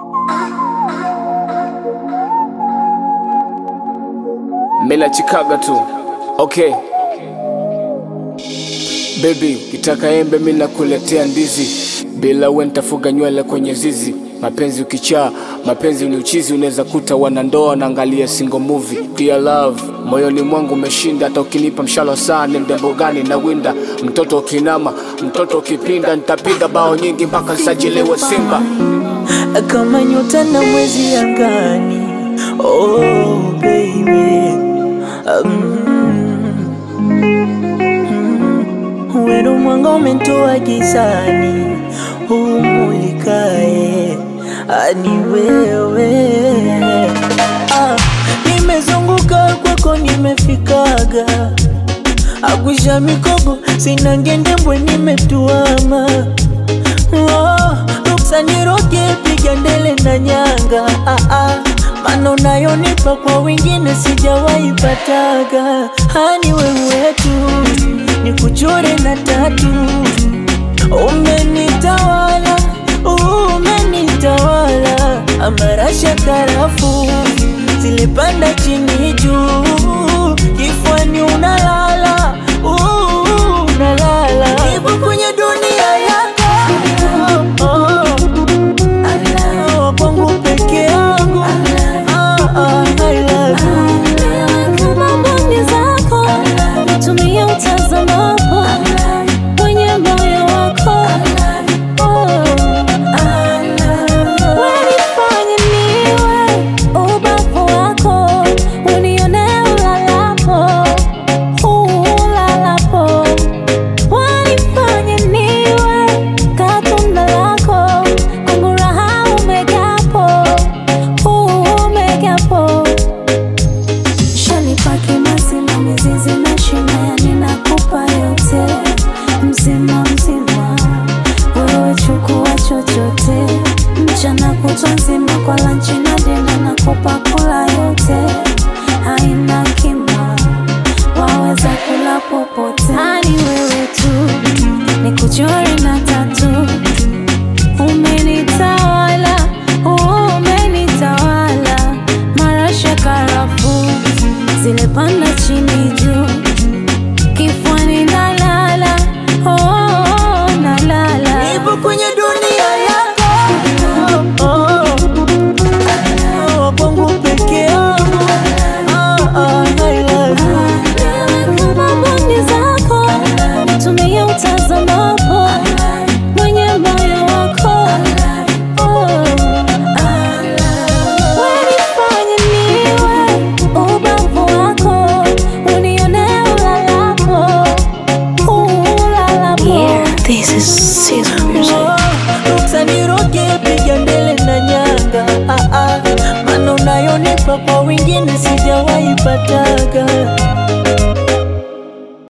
Mela chikaga tu okay. Baby, kitaka embe mi nakuletea ndizi, bila we nitafuga nywele kwenye zizi. Mapenzi ukichaa, mapenzi ni uchizi, unaweza kuta wanandoa naangalia single movie. Dear love, moyoni mwangu umeshinda, hata ukinipa mshalo saa ni mdembo gani na winda. Mtoto ukinama, mtoto ukipinda, nitapiga bao nyingi mpaka nsajiliwe Simba. kama nyota na mwezi angani. Oh baby, mm, mm, wenu mwanga umentoa gizani, umulikae ani wewe. Ah, nimezunguka kwako, nimefikaga agwisha mikogo, sina ngendembwe, nimetuama Oh, ruksa niroge piga ndele na nyanga ah, ah. Mano nayonipa kwa wengine sijawahi pataga hani wewe tu ni kuchore na tatu umenitawala umenitawala amarasha karafu zilipanda chini juu kifwani unalala uh, unalala ipo kwenye dunia yako oh, kwangu peke yangu Ah, ah, I love you. Kama mboni zako tumia utazamapo kwenye moyo wako wanifanye niwe ubavu wako unione ulalapo ulalapo wanifanye niwe katunda lako kwangu raha umegapo umegapo Shanipaki mazima mizizi na shina ninakupa yote mzima mzima, wewe chukua chochote, mchana kutwa nzima kwa lanchi na dina nakupa kula yote, haina kima, waweza kula popote, hani wewe tu nikuchore na tatu Umenitawala, umenitawala, marasha karafu zile panda chini juu, kifuani nalala, oh, nalala. Nipo kwenye dunia yako oh, oh, kwangu peke yangu Ah, ah, I love you. Kama mboni zako tumia utazamapo mwenye moyo wako wanifanye niwe ubavu wako unione ulalapo ulalapo Yeah, this is Caesar music. Oh,